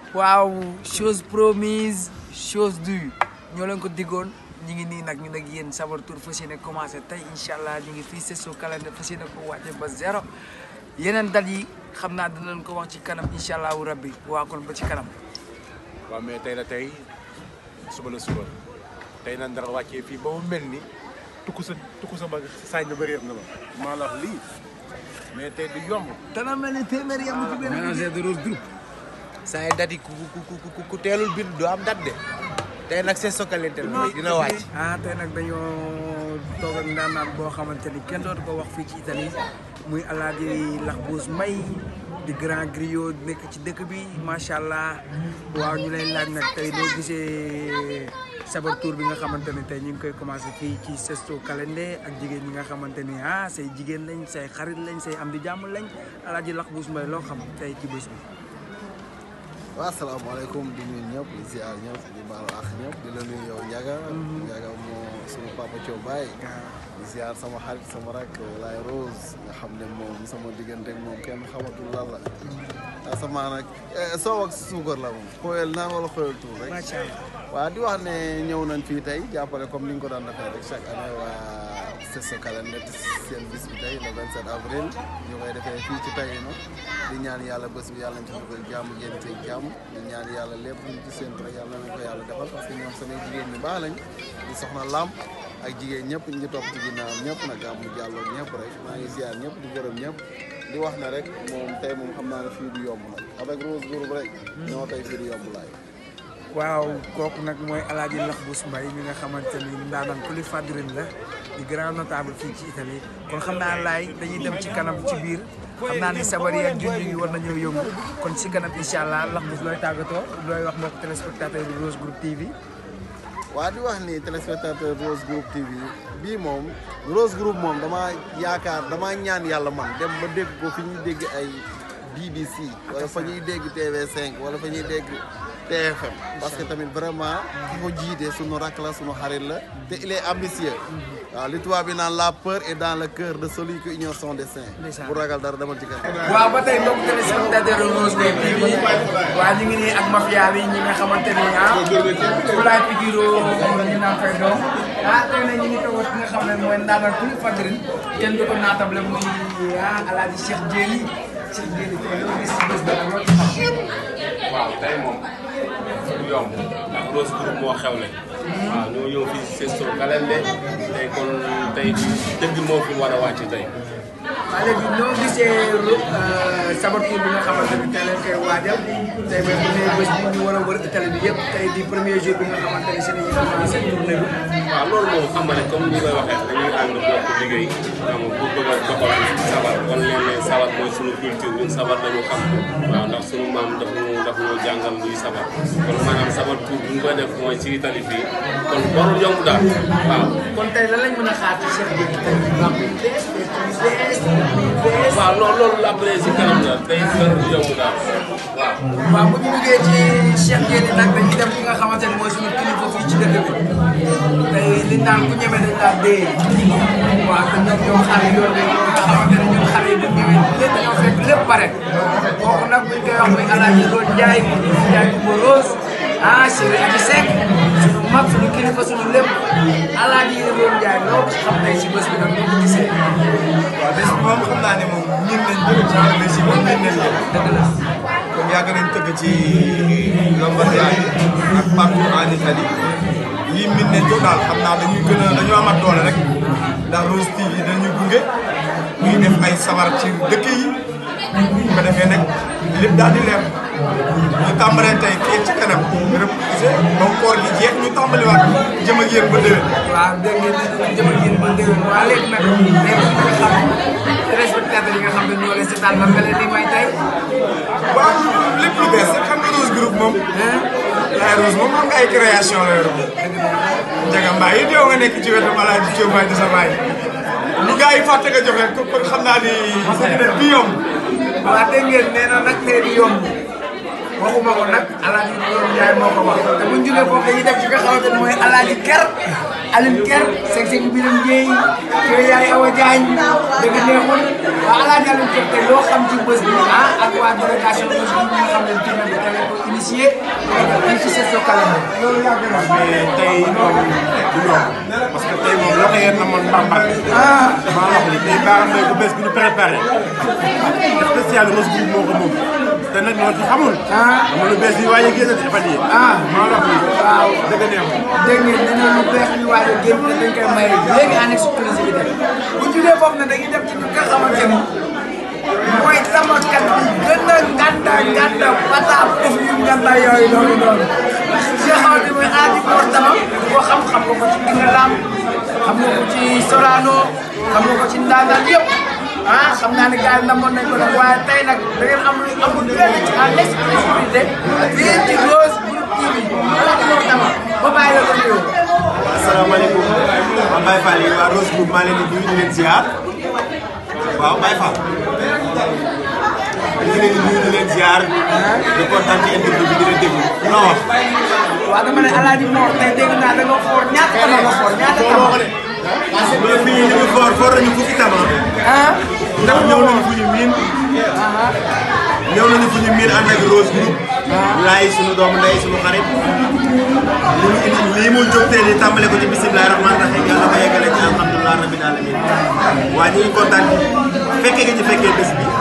waaw chose promise chose due ñoo leen ko diggoon ñu ngi nii nag ñu nag yéen Sabar Tour fas yéene commencé tey incha allah ñu ngi fii Sesto calendrier fas yéene ko wàcce ba zéro yeneen date yi xam naa dina leen ko wax ci kanam incha allahu rabbi waa kon ba ci kanam. waaw mais tey la tey suba la suba tey nan dara wàccee fii ba mu mel ni tukku sa tukku sa mag saañ na bëri na ma maa la wax lii mais tey du yomb. dana mel ni téeméer yam ci benn manager de Rose Group saa yi dat yi ku ku ku ku teelul bind du am dat de tey nag Sesto calendrier dina wàcc ah tey nag dañoo toog ak ndaanaan boo xamante ni kenn dootu ko wax fii ci Italie muy Alaaji Laxbuus Mbay di grand griot nekk ci dëkk bi macha allah waaw ñu lay laaj nag tey noo gisee Sabar Tour bi nga xamante ni tey ñu ngi koy commencé fii ci Sesto calendrier ak jigéen ñi nga xamante ni ah say jigéen lañ say xarit lañ say am di jàmm lañ Alaaji Laxbuus Mbay loo xam tey ci bés bi. waaw asalaamaaleykum di nuyu ñëpp di ziar ñëpp di baalu ak ñëpp di la nuyu yow Ndiaga. Ndiaga moo sunu papa Thiaw Baye. di ziar sama xarit sama rak Laay Rose nga xam ne moom sama diggante ak moom kenn xamatul lan la. asamaan nag soow ak suukar la moom. xooyal naan wala xooyal tuur rek. macha allah waaw di wax ne ñëw nañ fii tey jàppale comme ni ñu ko daan defee rek chaque année waa Sesto calendrier seen bis bi tey le 27 avril ñu koy defee fii ci Taïno di ñaan yàlla bés bi yàlla nañ ci dugal jàmm génn ci jàmm di ñaan yàlla lépp luñ ci séntu rek yàlla nañ ko yàlla defal parce que ñoom samay jigéen ñu baax lañ di soxna Lamp ak jigéen ñëpp ñu topp ci ginnaawam ñëpp nag gàmmu jàlloon ñëpp rek maa ngi ziar ñëpp di gërëm ñëpp di wax ne rek moom tey moom xam naa ne fii du yomb nag avec Rose Group rek ñoo tey fii du yomb laay waaw kooku nag mooy alaaji Laxbuus Mbay mi nga xamante ni ndaanaan ku li fadrin la di grand notable fii ci Italie kon xam naa laay dañuy dem ci kanam ci biir xam naa ni sabar yi ak junj yi war nañoo yëngu kon ci kanam incha allah Laxbuus looy tàggatoo looy wax mbokk téléspectateur bi Rose Group TV. waa di wax ni téléspectateur Rose Group TV bii moom Rose Group moom damaa yaakaar damaa ñaan yàlla man dem ba dégg ko fi ñuy dégg ay BBC wala fa ñuy dégg TV5 wala fa ñuy dégg TFM parce que tamit vraiment ki ko jiite sunu rakk la sunu xarit la te il est ambitieux waaw li tubaab bi naan la peur est dans le cœur de celui qui ignore son destin bu ragal dara demal ci kanam waaw ba tey mbokk téléspectateur Rose Group TV waa ñu ngi nii ak mafia bi ñi nga xamante ni ah Fulaay Figiro ñu naan fay doom ah tey nag ñu ngi toog ki nga xam ne mooy ndaanaan ku li fadrin kenn du ko naatable muy ah alaaji Cheikh Jéeli Cheikh Jéeli tey loo gis ci bés ba loo ci xam waaw tey moom du yomb ndax Rose Group moo xewle. waaw ñoo ñëw fii Sesto calendrier tey kon tey dëgg moo fi war a wàcc tey. waaw léegi noo gisee Sabar Tour bi nga xamante ni tey lañ koy waajal tey mooy premier bés bi ñu war a wër Italie bi yëpp tey di premier jour bi nga xamante ni seen i commencé tournée bi. waaw loolu moom xam nga ne comme ni koy waxee dañuy ànd bokk liggéey xam nga pour bëgg a doxal sabar wan leen ne sabar mooy sunu culture ñun sabar dañu xam waaw ndax sunu maam daf ñu daf ñoo jàngal luy sabar kon maanaam sabar tour bu ñu koy def mooy ci Italie fii kon warul yomb daal waaw. kon tey lan lañ mën a xaar ci Cheikh Jéeli tey baax yu bees bees yu bees. waaw loolu loolu après si kanam la day warul yomb daal waaw. waaw bu ñu duggee ci Cheikh Jéeli nag dañuy dem ki nga xamante ni mooy suñu kilifa fii ci dëkk bi tey li naan ku ñeme dañ laa dee waaw te ñoom ñoo xale yoon bi nga xamante ne ñun xale yi bu ñu ñëwee lépp dañoo fekk lépp pare kooku nag buñ koy wax muy Alaaji Lool Njaay Njaay Kumba Rose ah Chéri Aji Seck suñu mag suñu kilifa suñu lépp Alaaji Lool Njaay loo xam tey si bés bi nag ñu ko gisee waaw bés bi moom xam naa ne moom ñun nañ bëgg ci wàllu si moom nañ leen leen dëgg la comme yàgg nañ tëgg ci Lombardia yi ak partout en Italie lii min nañ ko daal xam naa dañuy gën a dañoo amat doole rek ndax Rose TV dañuy gunge ñuy def ay sabar ci dëkk yi bu ko defee nag lépp daal di leer ñu tàmbalee tey kii ci kanam repoussé ba koor gi jeex ñu tàmbaliwaat jëm ak yéen ba déwén waaw dégg ngeen ne dinañ jëm ak yéen ba déwén waa léegi nag léegi nga xam téléspectateurs yi nga xam ne ñoo leen seetaan lan nga leen di may tey waaw lépp lu bees rek xam nga Rose Group moom Laye Rose moom xam nga ay création la yor Ndiaga Mbaye it yow nga nekk ci wetu Alaaji Thiaw Mbaye di sa baay lu gars yi fàtte nga jox leen ko kon xam naa ni bi yomb waa dégg ngeen nee na nag tey di yomb waxuma ko nag alaaji Lool Njaay moo ko wax te bu ñu jógee foofu dañuy dem ci nga xamante ne mooy alaaji ker Aline Ker seg seg Biram Ndiaye kii yaay Awa Diagne dëgg neexul waaw alaaji Aline Ker tey loo xam ci bés bi ah ak waa délégation bés bi nga xam ne dina bi tawee ko initié fii ci Sesto Calendar loolu yàgg na mais tey moom du yomb parce que tey moom loxo yéen na man Bambal. ah maa wax ni tey Baara Mbaye bu bees bi ñu préparé spécial Rose Group moo ko moom te nag ñoo ci xamul. ah xam nga lu bees yi waaye génn di fan yii. ah maa wax ni waaw dëgg neexul. dégg ngeen nee na lu beex ñu waaj a génn te dañ koy maye léegi en exclusivité bu jugee foofu nag dañuy dem ci ñi nga xamante ni mooy samakat bi gën a gànda gànda pata ëf yu gànda yooyu noonu noonu Cheikh Awa bi mooy aadi Mor Tama boo xam xam nga ko ci Gine Lam xam nga ko ci Sorano xam nga ko ci Ndaanaan yëpp ah xam naa ne gars yi namoon nañ ko nag waaye tey nag da ngeen am lu amul benn ci en exclusivité fii ci Rose Group TV aadi Mor Tama ba bàyyi la ko nuyoo. asalaamaaleykum waa Baye Fall yi waa Rose Group maa leen di nuyu di leen ziar waaw Baye Fall ñu ngi leen di nuyu di leen ziar di kontaan ci interview bi di leen déglu loo wax. waaw dama ne Alaaji Mor tey dégg naa da nga foor ñaata tama nga foor ñaata tama. mais fii ñu ngi foor foor nañu fukki tama ah. ndax ñëw nañu fu ñu miin ñëw nañu fu ñu miin ànd ak Rose Group laay sunu doomu ndey sunu xarit li mu indi lii mu jóg tey nii tàmbale ko ci bisimilah rahmaani rahiim yàlla ba yeggale ci alhamdulilah rabbil alamin waaye ñu ngi kontaan fekkee nga ci fekkee bés bi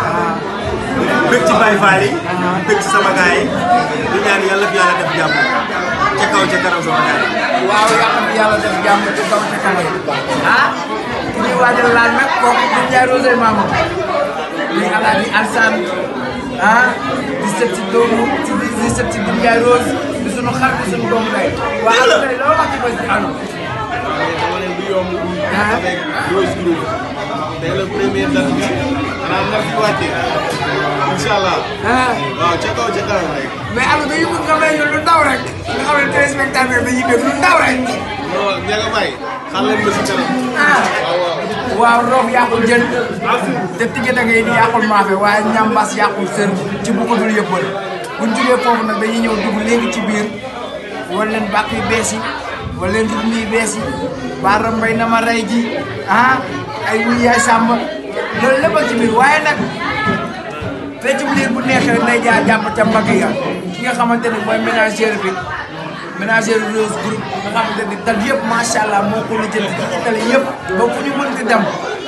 bëgg ci Baye Fall yi bëgg ci sama gaay yi di ñaan yàlla fi yàlla def jàmm ca kaw ca kanam sama gaay yi waaw yàlla na yàlla def jàmm ci kaw ci kanam ah ki ñuy waajal laal nag kooku du Ndiaye Rose maama muy Alaaji Alsaan ah di sët ci doomu ci di sët ci Ndiaye Rose di sunu xar di sunu doomu day waaw Alou tey loo wax ci bés bi Alou dama leen du yomb ah avec Rose Group tey la première date bi xanaa na fi wàcce incha allah ah waaw ca kaw ca kanam rek mais Alou dañu bëgg nga may ñu lu ndaw rek nga xam ne téléspectateur dañuy dégg lu ndaw rek non Ndiaga Mbaye xaar leen ba si kanam ah waaw waaw waaw roof yàqul jën te tigge da ngay ni yàqul maafe waaye ñambaas yàqul sër ci bu ko dul yëppal buñ jugee foofu nag dañuy ñëw dugg léegi ci biir wan leen bàq yu bees yi wan leen dugub yu bees yi baara mbay na ma rey ji ah ay wuy yaay sàmba loolu lépp a ci biir waaye nag feccum liir bu neexee rek day jaar jàpp ca mbagg ya ki nga xamante ni mooy ménagère bi ménagère Rose Group nga xamante ni dal yëpp macha allah moo ko lijjanti ci Italie yëpp ba fu ñu mënti dem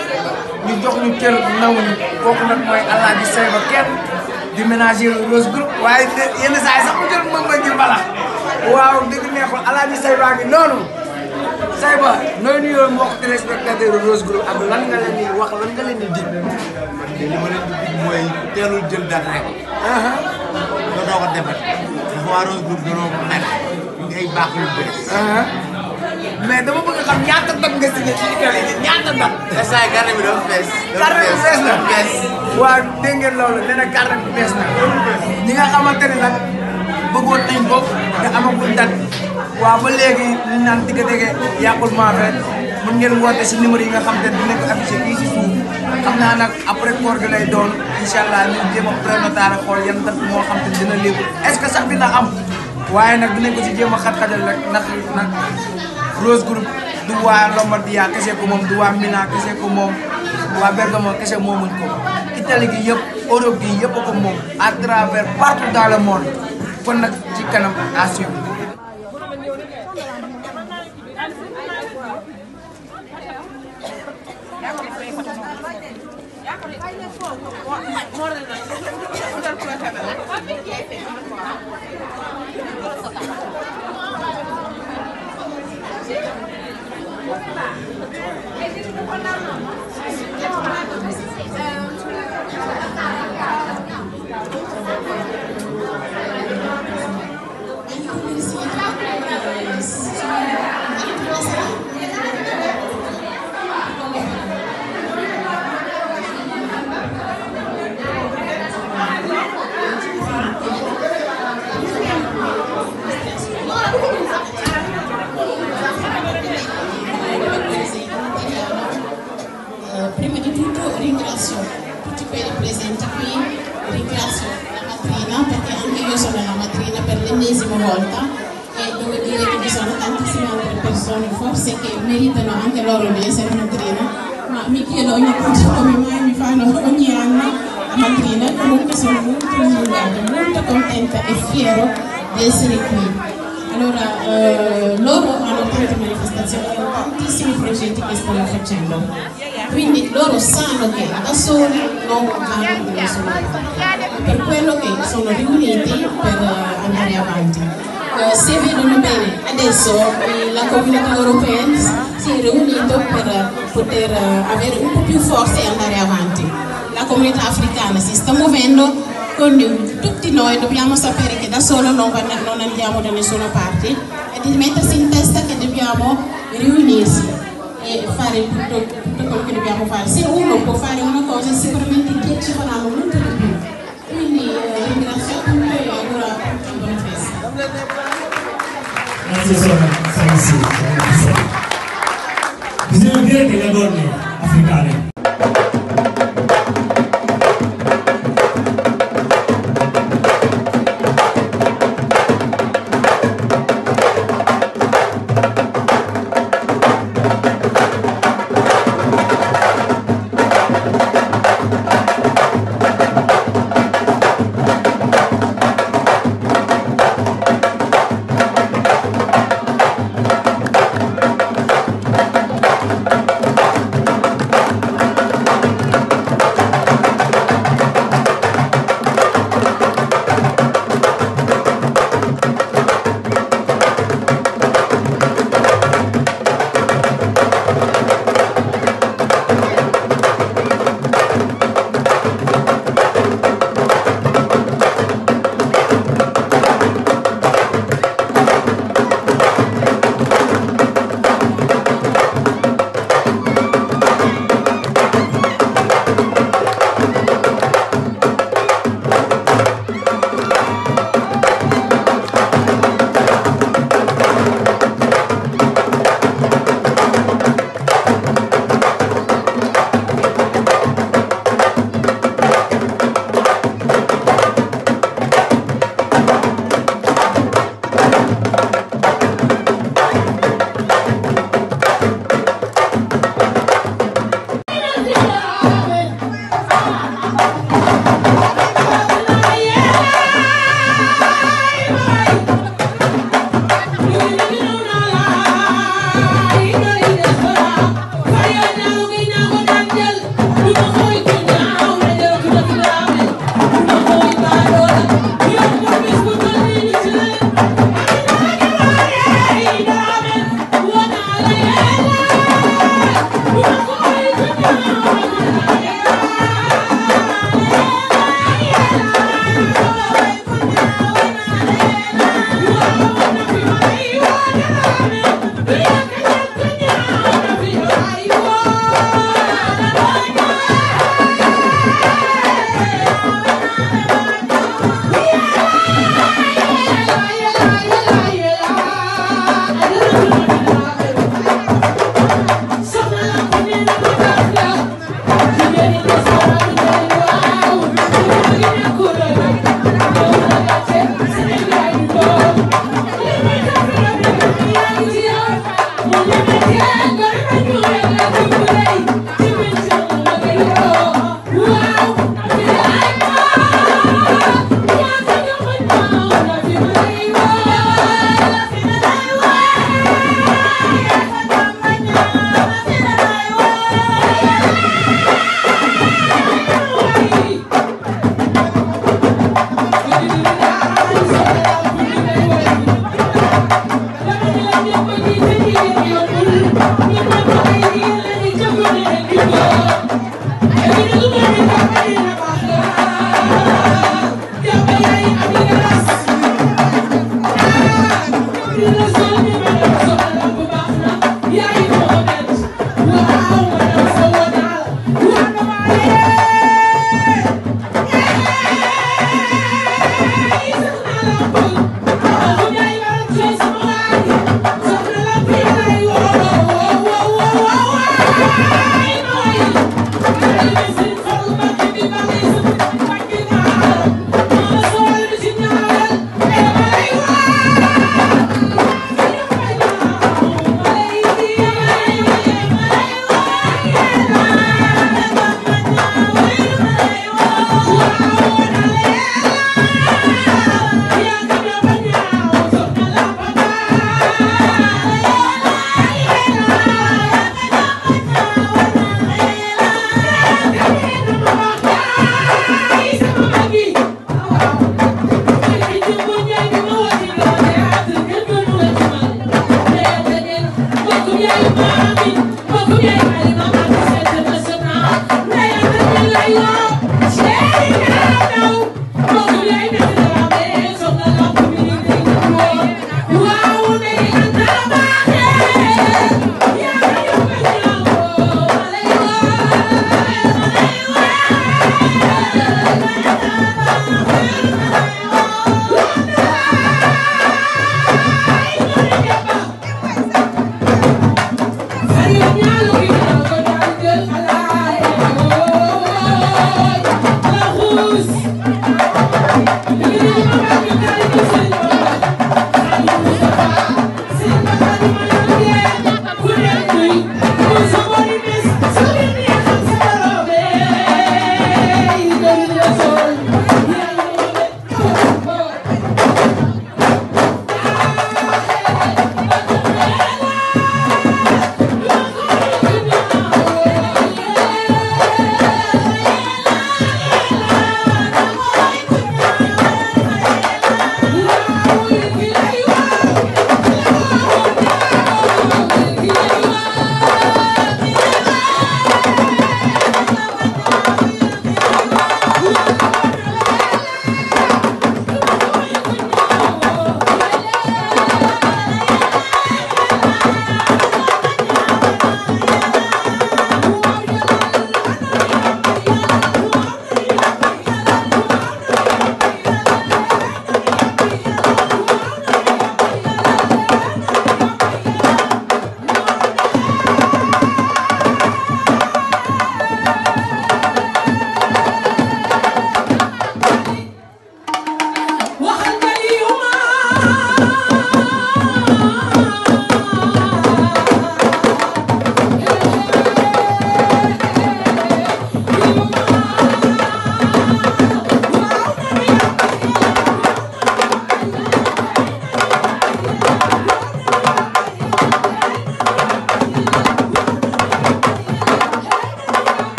ñu jox ñu cër naw ñu kooku nag mooy Alaaji Sayba kenn di ménagère Rose Group waaye de- yenn saa yi sax mu jël mën nga ji mbalax waaw dëgg neexul Alaaji Sayba ngi noonu Sayba nooy nuyoo mbokk téléspectateur Rose Group ak lan nga leen di wax lan nga leen di dig. man de li ma leen di dig mooy teelul jël date rek nga doog a defar ndax waa Rose Group dañoo mer indi ay baax yu bees mais dama bëgg xam ñaata date nga signé ci Italie bi ñaata date. instant yi carte bi dafa fees carte bi fees na fees waaw dégg ngeen loolu nee na carte bi fees na ñi nga xamante ne nag bëggoon nañ ko te amagul date waaw ba léegi li ñu naan digga dégge yàqul maa fe mun ngeen woote si numéro yi nga xam te dinañ ko affiché fii si suuf xam naa nag après koor gi lay doon incha allah ñu jéem a prénotaré xool yan date moo xam te dina léegi est-ce que sax dina am waaye nag dinañ ko si jéem a xat-xatal rek ndax nag Rose Group du waa Lombardia kese ko moom du waa Milan kese ko moom waa Bergamo kese moomuñ ko Italie gi yëpp Europe gi yëpp ko moom à travers partout dans le monde kon nag ci kanam à suivre. Eh, prima di tutto ringrazio tutti quelli presenti qui, ringrazio la madrina perché anche io sono la madrina per l'ennesima volta e devo dire che mi sono tantissime altre persone forse che meritano anche loro di essere madrina, ma mi chiedo ogni tanto come mai mi fanno ogni anno la madrina, comunque sono molto emozionata, molto contenta e fiero di essere qui. Allora, eh, loro hanno tante manifestazioni, hanno tantissimi progetti che stanno facendo, quindi loro sanno che da soli non vanno da nessuna parte, per quello che sono riuniti per eh, andare avanti. Eh, se vedono bene, adesso eh, la comunità europea si è riunita per poter eh, avere un po' più forza e andare avanti. La comunità africana si sta muovendo, quindi tutti noi dobbiamo sapere che da solo non, va- non andiamo da nessuna parte e di mettersi in testa che dobbiamo riunirsi e fare tutto, tutto quello che dobbiamo fare. Se uno può fare una cosa, sicuramente in dieci faranno molto di più. Quindi eh, ringrazio tutti e auguro a tutti buona festa. Grazie Sora, Sansi. Bisogna dire che le donne africane Thank you.